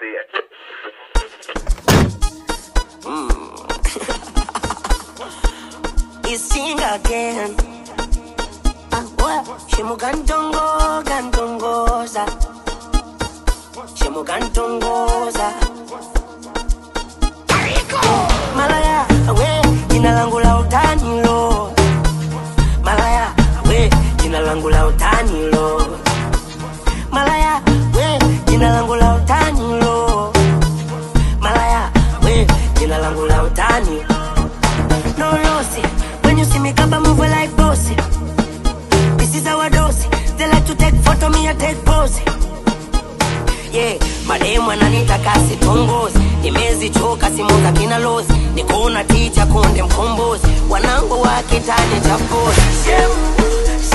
Sing again. Ah, what? Shimugantongo, gantongoza. Shimugantongoza. Malaya, we, jina langu la utani lo. Malaya, we, jina langu la utani lo. Malaya, we, jina langu la utani lo. Malaya, we, jina langu la utani. No lossy, when you see me come I move like bossy. This is our dose. They like to take photo, me I take pose. Yeah, mademu ananita kasi tongozi, nimezichoka simu za kina lozi, nikuna ticha kunde mkombozi, wanangu wa kitani cha pozi. Shemu,